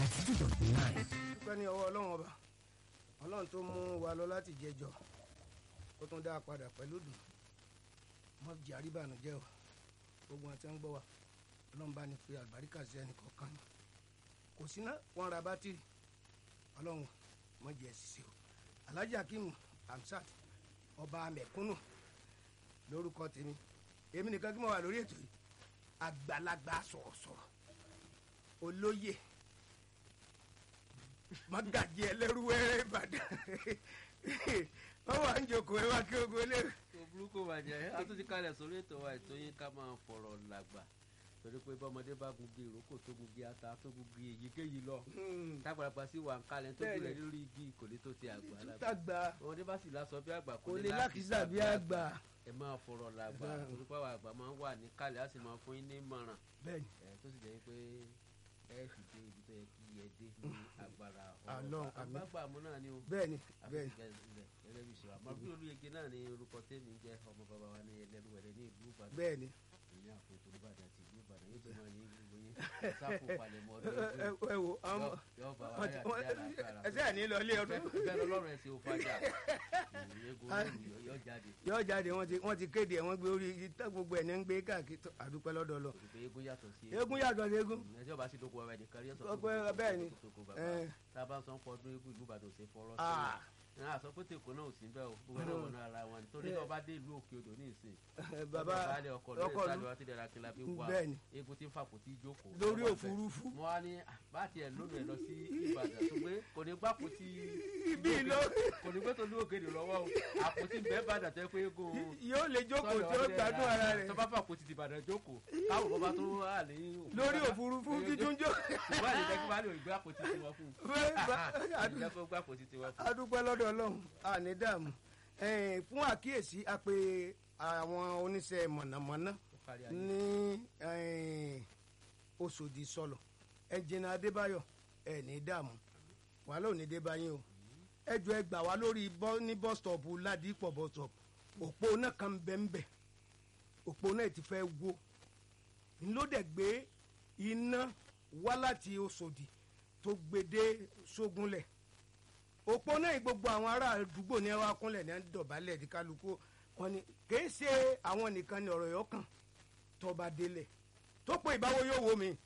ninety two dot nine. dúpẹ́ ní ọwọ́ ọlọ́run ọba ọlọ́run tó mú wa lọ láti jẹjọ ó tún dá a padà pẹ̀lú dùn mọ́ jẹ́ àríbànújẹ́ o gbogbo àti ń gbọ́ wa ọlọ́run bá ní fi àlùbáríkà sí ẹnì kọ̀ọ̀kan ni kò sí ná wọn ra bátìrì ọlọ́run mọ́ jẹ́ ṣiṣẹ́ o alhaji akeem hamsat ọba mẹ̀kúnnù lórúkọ tèmi èmi nìkan kí mo wà lórí ètò yìí àgbàlagbà sọ̀rọ̀sọ̀rọ̀ olóyè magaji ẹlẹ́rú wẹ́rẹ́ ìbàdàn wọ́n wà ń jókòó ẹ wá kí ogun eléyìí. kò burúkú bàjẹ́ a tún ti kalẹ̀ sórí ètò wa ètò yín ká máa fọ̀rọ̀ làgbà torí pé bọ́mọdé bá gungi ìrókò tó gungi ata tó gungi èyíkéyìí lọ tágbàlagbà sí wà ń kalẹ̀ tó Bẹ́ẹ̀ni. gbilẹ̀ lórí igi kò lè tó ti àgbà lágbà tàgbà ọmọdé bá sì lásọ bí àgbà kò lè lákìsà bí àgbà ẹ máa fọ̀rọ̀ làgbà Bẹ́ẹ̀ni. torí pé àwọn àgbà máa ń wà ní kalẹ̀ á sì máa fún yín ní ìmọ̀ràn bẹ́ẹ̀ni ẹ tó sì jẹ́ pé ẹ fi dé ibi tó yẹ kí ẹ dé ní agbára Àlọ́, àmín. àgbàgbà mú náà ni o bẹ́ẹ̀ni bẹ́ẹ̀ni gẹ́gẹ́ bí ṣe àmọ́ bí olóyege náà ni orúkọ tèmi jẹ́ ọmọ bàbá wa ní ẹlẹ́rúwẹ̀rẹ́ ní ìlú ìbàdàn bẹ́ẹ̀ni ìyá àfojúrí ìbàdàn àti ìlú ìbàdàn yóò ti máa ní gbogbo yín sáfù palẹ̀mọ́ ọdún ẹ ẹ- ẹ wo àwọn yóò bá wa wọ́n ti- yà wọ́n- sí àlàáfíà ẹsẹ̀ ẹ̀ ní lọ ilé ọdún bẹ́ẹ̀ lọ́lọ́run ẹ̀ ṣe ò fàjà egun yóò jáde yóò jáde wọ́n ti wọ́n ti kéde ẹ̀ wọ́n gbé orí ìtàn gbogbo ẹ̀ ní ń gbé káàkiri tó àdúpẹ́ lọ́dọ̀ lọ torí pé egun yàtọ̀ sí eégún yàtọ̀ sí eégún ẹjọ́ bá sì dókòwò ẹ̀wẹ̀ nìkan rí ọ̀sán Ọpẹ́, bẹ́ẹ̀ ni. Ẹ. tá a bá ń sọ ń pọ̀ ọdún eégún ìlú ìbàdàn ò ṣe fọ́rọ́ Ah. sí i náà sọ pé tèkó náà ò sí bẹ́ẹ̀ o gbogbo náà wọnú ara wọn ni torí Bẹ́ẹ̀. tó bá dé ìlú òkè odò ní ìsìn bàbá baálé ọkọ lórí ọkọ ìsàlẹ̀ lu wa ti dẹ̀ra kí la fi wá Bẹ́ẹ̀ ni. eégún tí ń fàpò tí í jókòó lórí lọ́wọ́ òfurufú mo wá ní ah, bá tiẹ̀ lónìí ẹ̀ lọ sí ìbàdàn tó pé kò ní gbàpò tí ibi ló kò ní gbé tó ní òkèdè lọ́wọ́ o àpótí bẹ́ẹ̀ bàdàn tẹ́ pé eégún yóò lè jókòó tí ó gbádùn ara rẹ̀ tó bá fàpò ti di ìbàdàn jókòó káwọn bọ́ bá tó wà ní lórí òfurufú títún jó ìwà ìjẹ́ kí wàá lè gbé àpótí tiwọn fún Bẹ́ẹ̀ bá- un ìjẹ́ kó gbé àpótí tiwọn fún un. adúpẹ́ lọ́dọ̀ ọlọ́run àní dààmú Ẹ̀ẹ́n, fún àkíyèsí a pè àwọn oníṣẹ́ mọ̀nàmọ́ná Ó kárí ayé. ní ẹ̀ẹ́n, Òṣòdì sọlọ ẹnjìnà Adébáyọ̀ ẹ̀ ní dààmú wàhálà ò ní dé báyìí o ẹjọ ẹ gbà wá lórí bọ́ ní bus stop Ládìpọ̀ bus stop òpó náà kan bẹ́ẹ̀nbẹ́ òpó náà ti fẹ́ wó ńlọdẹ gbé iná wá láti Òṣòdì tó gbede sógunlẹ̀ òpó náà yìí gbogbo àwọn ará àdúgbò ní ẹwà kúnlẹ̀ ní dọ̀bálẹ̀ ní kálukú wọn ni kìí ṣe àwọn nìkan ni ọ̀rọ̀ yọ kàn tọba délẹ̀ tó pé ìbáwo yóò wo mi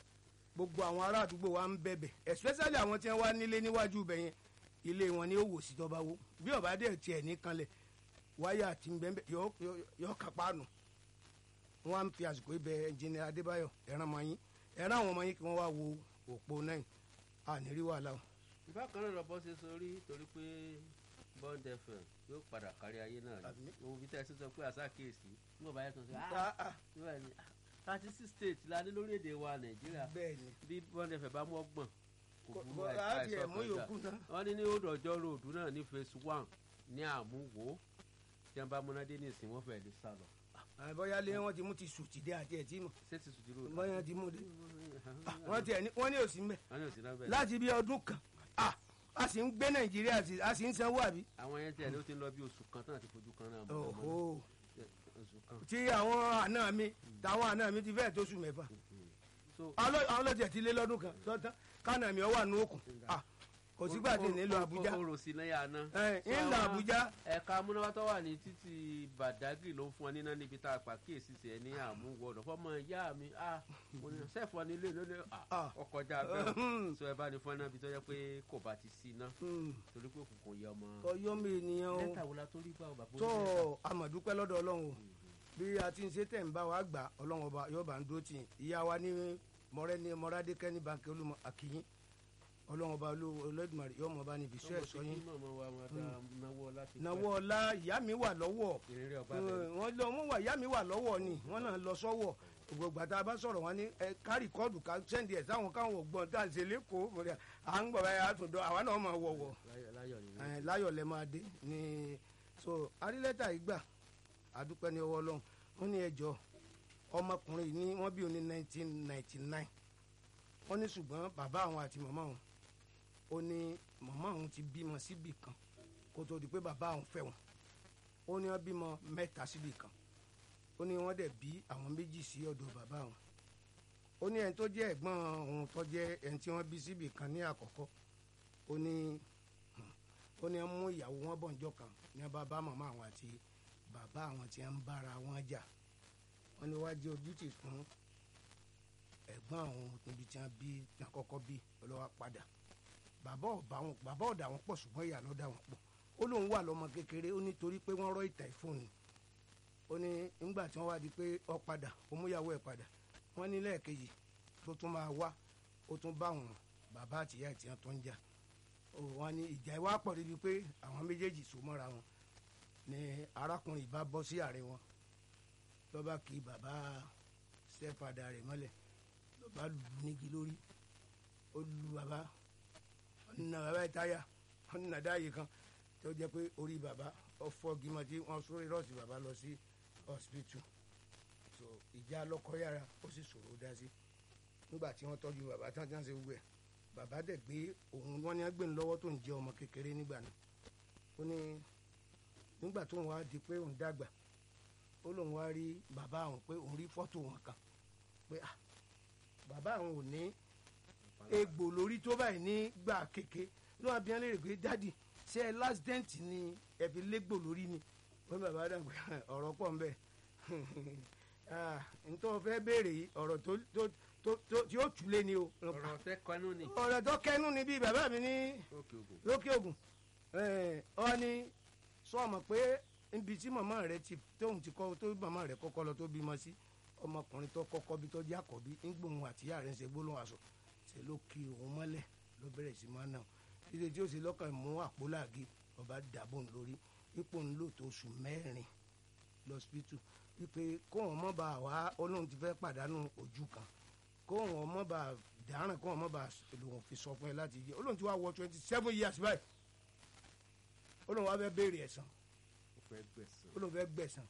gbogbo àwọn ará àdúgbò wa ń bẹ̀bẹ̀ especially àwọn tí wọ́n wá nílé níwájú ibẹ̀ yẹn ilé wọn ni ó wò sí tọba wo bí ọba dẹ̀ tiẹ̀ ní kanlẹ̀ wáyà àti bẹ́ẹ̀ yọ yọ kápá nù wọn á ń fi àsìkò ibẹ̀ ẹnjìnìà Adébáyọ̀ ẹ̀ràn ọmọ yín ẹ̀ràn àwọn ọmọ yín kí wọ́n wá wo òpó náà ànírí wàhálà o. ìbákan náà lọ́bọ́ ṣe sórí torí pé bond fm yóò padà kárí ayé náà ni Àmín. òun fi tẹ́sí sọ pé àṣà kéèsì nígbà báyẹn tó ń sọ Ah, ah. nígbà ní thirty six states la ní lórílẹ̀‐èdè wa nàìjíríà bẹ́ẹ̀ ni bí bond fm bá mú ọgbọ̀n kò Kò- burú kò- àìsàn á tiẹ̀ mú yòókù náà. wọ́n ní ní odò ọjọ́ ròdù náà ní phase one ní àmúwò tí wọ́n bá múnádé ní ìsìn wọ́n fẹ́ẹ́ lè sá lọ àbọ̀yá lé wọn ti mú ti sùn tìdé àti ẹ̀ tí mọ̀ ṣé ti sùn dúró bọ́yá ti mú dé wọ́n tiẹ̀ ní wọ́n ní òsì mbẹ́ wọ́n ní òsì náà bẹ́ẹ̀ láti bí ọdún kan ah, a sì ń gbé nàìjíríà sí- a sì ń sanwó àbí. àwọn yẹn tiẹ̀ ló ti ń lọ bí oṣù kan tán àti fojú kan náà mọ́ ọmọ Òhò. oṣù kan tí àwọn àna mi táwọn àna mi ti fẹ́ẹ̀ tó sùn mẹ́fà so Àwọn- àwọn ọlọ́tì ẹ̀ ti lé lọ́dún kan tọ́tán kánà mi ọ wà nù òkun Ah, kò sígbà tí nílò àbújá o rò sí náírà náà. ẹ̀ ń lọ àbújá ẹ̀ka amúnáwá tó wà ní títì Badagry ló ń fún ọ níná níbi tá a pa kíyèsí sí ẹ ní àmúwọ ọ̀dọ̀ fọmọ ìyá mi ah mo ní sẹ́ẹ̀fọ́ ní ilé lónìí Ah. ah ọkọjá bẹ́ẹ̀ so ẹ bá ní fún ẹ náà bí tó yẹ pé kò bá ti sí iná Hmm, torí pé òkùnkùn yẹ ọmọ. ọyọ́ mi ènìyàn o lẹ́tà wo la tó rí bá ọ bàbá tó onílẹ̀? amọ̀dúpẹ́ lọ́dọ̀ ọlọ́run o bí a ti ń ṣe tẹ̀ ń bá wa gbà ọlọ́run ọba yóò bá ń dó tì í ìyá wa ní mọ̀rẹ́ ní mọ̀rádékẹ́ ní bàǹkì olúmọ àkìyín ọlọ́run ọba olódùmarè yóò mọ̀ bá níbi iṣẹ́ ọmọ ẹ̀sọ́ tí yín kí màmá wa máa dá náwó láti náwó ọlá ìyá mi wà lọ́wọ́ ìrírí ọba bẹ̀rẹ̀. wọ́n lọ wọ́n wà ìyá mi wà lọ́wọ́ ni wọ́n náà lọ sọ́wọ́ gbogbo àtà bá sọ̀rọ̀ wọn ní ẹ ká rìkọ́ọ̀dù ká sẹ́ndì ẹ̀ sáwọn káwọn ògbọ́n tá à ń ṣe lẹ́kọ̀ọ́ mo rí à à ń gbọ̀ báyà àtúndọ̀ àwa náà máa wọ̀wọ̀ Láyọ̀- láyọ̀ ni ẹ, láyọ̀ lẹ máa dé ní so arílẹ́tà ìgbà àdúpẹ́ ní ọwọ́ ọlọ́run wọ́n ní ẹjọ́ ọmọkùnrin yìí ní wọ́n bí òun ní nineteen ninety nine wọ́n ní ṣùgbọ́n bàbá àwọn àti màmá àwọn ó ní màmá àwọn ti bímọ síbì kan kó tó di pé bàbá àwọn fẹ́ wọn ó ní wọ́n bímọ mẹ́ta síbì kan ó ní wọ́n dẹ̀ bí àwọn méjì sí ọ̀dọ̀ bàbá àwọn ó ní ẹni tó jẹ́ ẹ̀gbọ́n òun tó jẹ́ ẹni tí wọ́n bí síbì kan ní àkọ́kọ́ ó ní ó ní mú ìyàwó wọn bọ̀ níjọ́ kan ní bàbá màmá àwọn àti bàbá àwọn tí wọ́n ń bára wọn jà wọ́n ní wáá jẹ́ ojútì fún ẹ̀gbọ́n àwọn níbi tí wọ́n bí tí wọ́n kọ́kọ́ bí olówó padà bàbá ọ̀bà wọn bàbá ọ̀dà wọn pọ̀ ṣùgbọ́n ìyá ló dà wọn pọ̀ ó lóun wà lọ́mọ kékeré ó nítorí pé wọ́n rọ́ ìtà ìfóònù ó ní nígbà tí wọ́n wá di pé ó padà ó múyàwó ẹ̀ padà wọ́n ní lẹ́ẹ̀kejì tó tún máa wá ó tún bá wọn bàbá àtìyá ẹ̀ tí wọ́n tó ń jà ó wọ́n ní ìjà ìwà pọ̀ débi pé àwọn méjèèjì so mọ́ra wọn ni arákùnrin ìbá bọ́ sí àárín wọn ló bá kí bàbá stepfather rẹ̀ mọ́lẹ̀ ló bá lù ú nígi lórí ó lu bàbá ọ̀nà bàbá ẹ̀ táyà ọ̀nà dáyé kan tó jẹ́ pé orí bàbá ọ̀fọ̀ gímọ̀ tí wọ́n sórí rọ́ọ̀sì bàbá lọ sí hospital so ìjà lọ́kọ yára ó sì ṣòro dá sí nígbà tí wọ́n tọ́jú bàbá tán tí wọ́n ṣe gbogbo ẹ̀ bàbá dẹ̀ gbé òun wọ́n ní gbé ní lọ́wọ́ tó ń jẹ́ ọmọ kékeré nígbà náà ó ní nígbà tó ń wá di pé òun dàgbà ó lóun wá rí bàbá àwọn pé òun rí fọ́tò wọn kan pé ah bàbá àwọn ò ní egbò lórí tó báyìí nígbà kéke ló wà bí wọn lè rè pé dádì ṣé ẹ last dent ni ẹ fi légbò lórí ni wọn ní bàbá dàgbà ọ̀rọ̀ pọ̀ ń bẹ ntọ́ fẹ́ béèrè yìí ọ̀rọ̀ tó tó tó tó tí ó túlé ni o ọ̀rọ̀ tẹ́ kọ́nú ni. ọ̀rọ̀ tó kẹnu ni bí bàbá mi ní òkè ògùn. lókè ògùn ọ ní sọ ọmọ pé ibi tí màmá rẹ ti tóun ti kọ́ tó màmá rẹ kọ́kọ́ lọ tó bímọ sí ọmọkùnrin tó kọ́kọ́ bí tó jẹ́ àkọ́bí ńgbòhun àtìyá rẹ̀ ń ṣe gbólóhùn aṣọ ṣe ló kí òun mọ́lẹ̀ ló bẹ̀rẹ̀ sí máa nà ó títí tí ó sì lọ́kàn mú àpò làgé ọba dàbò ń lórí ipò ń lò tó oṣù mẹ́rin lọ́sibítù wípé kóun mọ́ bá wá olóhùn ti fẹ́ pàdánù ojú kan kóun mọ́ bá dáràn kóun mọ́ bá lòun fi sọ fún ẹ láti jẹ olóhùn ti wá wọ twenty seven years báyìí olóhùn wa fẹ́ béèrè ẹ̀san ó fẹ́ gbẹ̀sán. olóhùn fẹ́ gbẹ̀san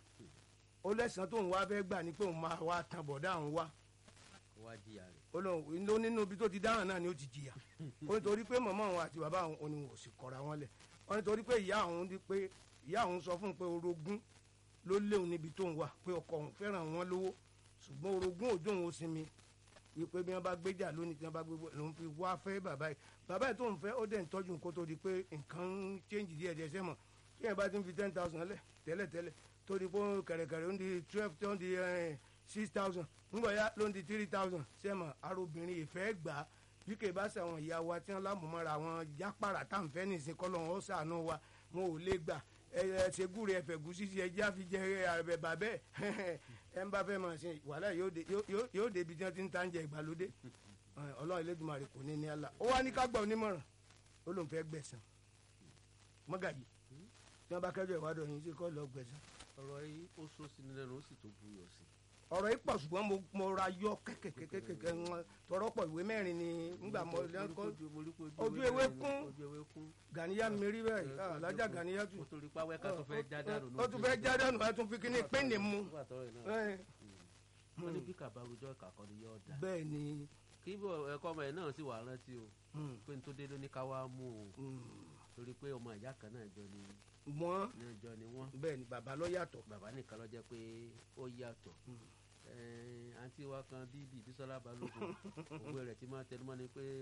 ó lẹ́sàn tóun wá fẹ́ gbà ní pé òun máa wá tan bọ̀dá àwọn wá ó wá jìyà rẹ̀. olóhùn ló nínú ibi tó ti dáràn náà ni ó ti jìyà ó nítorí pé màmá òun àti bàbá òun ni wọn ò sì kọra wọn lẹ̀ ó nítorí pé ìyá òun di pé ìyá òun sọ fún un pé orogún ló léwu níbi tó ń wà pé ọkọ òun fẹ́ràn wọn lówó ṣùgbọ́n orogún òjò òun ó sinmi wípé bí wọ́n bá gbéjà lónìí tí wọ́n bá gbé lòun fi wá fẹ́ bàbá yìí bàbá yìí tó ń fẹ́ ó dẹ̀ ń tọ́jú nǹkó tó di pé nǹkan ń change díẹ̀ díẹ̀ sẹ́mọ̀ tí yẹn bá ti ń fi ten thousand lẹ̀ tẹ́lẹ̀ tẹ́lẹ̀ tó di pé kẹ̀rẹ̀kẹ̀rẹ̀ ó ń di twelve tó ń di six thousand nígbà yá ló ń di three thousand sẹ́mọ̀ arobìnrin ìfẹ́ gbà á bí kò bá sàwọn ìyá wa tí wọ́n lámùmọ́ra wọn jápàrà tá à ń fẹ́ nìsín kọ́ lọ́wọ́ ó sàánú wa wọn ò lè gbà ẹ ṣe gúre ẹfẹ gúsí sí ẹjẹ àfi jẹ ẹ bàbẹ ẹ ń bá fẹ́ máa ṣe wàhálà yóò dé yóò yóò débi tí wọ́n ti ń ta ń jẹ ìgbàlódé ọlọ́run Elédùmarè kò ní ní àlà ó wá ní ká gbà onímọ̀ràn ó lóun fẹ́ gbẹ̀san mọ́gàjì tí wọ́n bá kẹ́jọ́ ìwádìí ọ̀yìn sí kọ́ lọ gbẹ̀san. ọ̀rọ̀ yìí ó sọ sí ni lẹ́nu ó sì tó buyọ̀ sí. ọ̀rọ̀ yìí pọ̀ ṣùgbọ́n mo mo ra yọ kẹ́kẹ́kẹ́kẹ́ wọn tọrọ pọ̀ ìwé mẹ́rin ni nígbà mo lẹ́kọ́ ojú ewé kún ojú ewé kún. Gàníyà mi rí bẹ́ẹ̀ alájà Gàníyà tù ó torí pàwẹ́ ká tó fẹ́ já dànù. ó tún fẹ́ já dànù ẹ tún fi kíní pínlẹ̀ mu. nígbà tọrọ yìí náà Ẹ, wọ́n ní bí kàbá rojọ́ ìkà kan ni yóò dá. bẹ́ẹ̀ ni kí bọ̀ ẹ̀kọ́ ọmọ yẹn náà sì wà rántí o mm, pé n tó dé ló ní ká wá mú o mm, torí pé ọmọ ìyá kan náà jọ ni wọ́n náà jọ ni wọ́n bẹ́ẹ̀ ni bàbá ló yàtọ̀. bàbá nìkan ló jẹ́ pé ó yàtọ̀ Mm. Ẹ̀ẹ́n, àǹtí wa kan bíbí Bísọ́lá Balógun òwe rẹ̀ ti máa tẹnumọ́ ni pé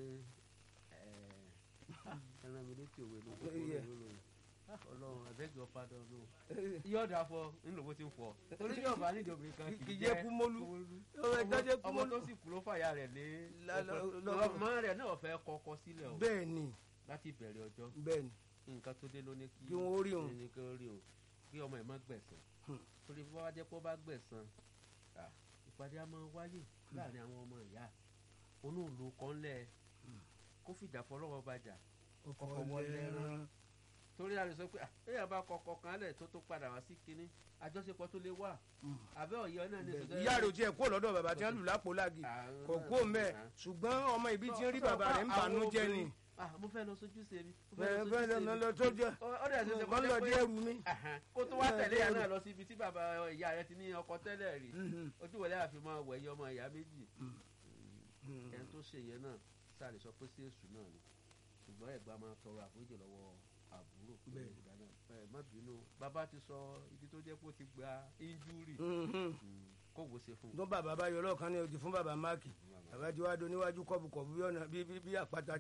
ẹ̀ẹ́, ah, ẹran mi létí òwe ló kókó Yeah. ló lò Ọlọ́run abeg your pardon no yóò dà fọ nílò bó ti ń fọ torí yóò bá nídìí obìnrin kan kì í jẹ́ kúmólú. Ó yẹ ọmọ jẹ́ ọmọ kúmólú. tó sì kú ló fàyà rẹ̀ lé La- la- ọ̀pẹ. la- ọmọ rẹ̀ náà fẹ́ kọ́kọ́ sílẹ̀ o bẹ́ẹ̀ ni láti ìbẹ̀rẹ̀ ọjọ́ bẹ́ẹ̀ ni nǹkan tó dé ló ní kí Kí wọ́n ó rí òun. ní kí wọ́n rí òun kí ọmọ ẹ̀ má gbẹ̀san Hmm. torí bí wọ́n bá jẹ́ pé ó bá gbẹ̀san ah, ìpàdé á máa wáyé láàrin àwọn ọmọ ìyá onúùlù kan lẹ̀ kó fìjà fọlọ́wọ́ bàjà ọkọ̀ Ọkọ̀ wọlé ẹran torí a lè sọ pé ah, èèyàn bá kọkọ kan lẹ̀ tó tó padà wá sí kinní àjọṣepọ̀ tó lè wà àbẹ́ ọ̀yọ́ náà ní ìṣòro ìyá rẹ̀ ò tiẹ̀ kó lọ́dọ̀ bàbá tí wọ́n lù lápò láàgì kò kó mẹ́ ṣùgbọ́n ọmọ ìbí tí ń rí bàbá rẹ̀ ń banú jẹ́ ni ah mo fẹ́ lọ sójú sí mi mo bẹ́ẹ̀ fẹ́ lọ bẹ́ẹ̀ sójú sí lọ mi lọ tó jẹ́ ó dẹ̀ ṣe ṣe wọ́n lọ dé ẹrù mi. Ahan. kó tó wá tẹ̀lé ìyá náà lọ sí ibi tí bàbá ìyá rẹ ti ní ọkọ tẹ́lẹ̀ rí ojú wọlé àfihàn wẹ̀ yọ ọmọ ìyá méjì ẹni tó ṣe yẹn náà sáà lè sọ pé sí èṣù náà ni ṣùgbọ́n ẹ̀gbọ́n máa tọrọ àforíjì lọ́wọ́ àbúrò pé Bẹ́ẹ̀. ìgbà náà ẹ má bínú bàbá ti sọ ibi tó jẹ́ pé ó ti gba injúrì kó kó wo ṣe fún un. tó bàbá bá yọ lọ́ọ̀kan ní odi fún bàbá máàkì bàbá tí wàá do níwájú kọ́bùkọ́bù bí ọ̀nà bí bí bí àpáta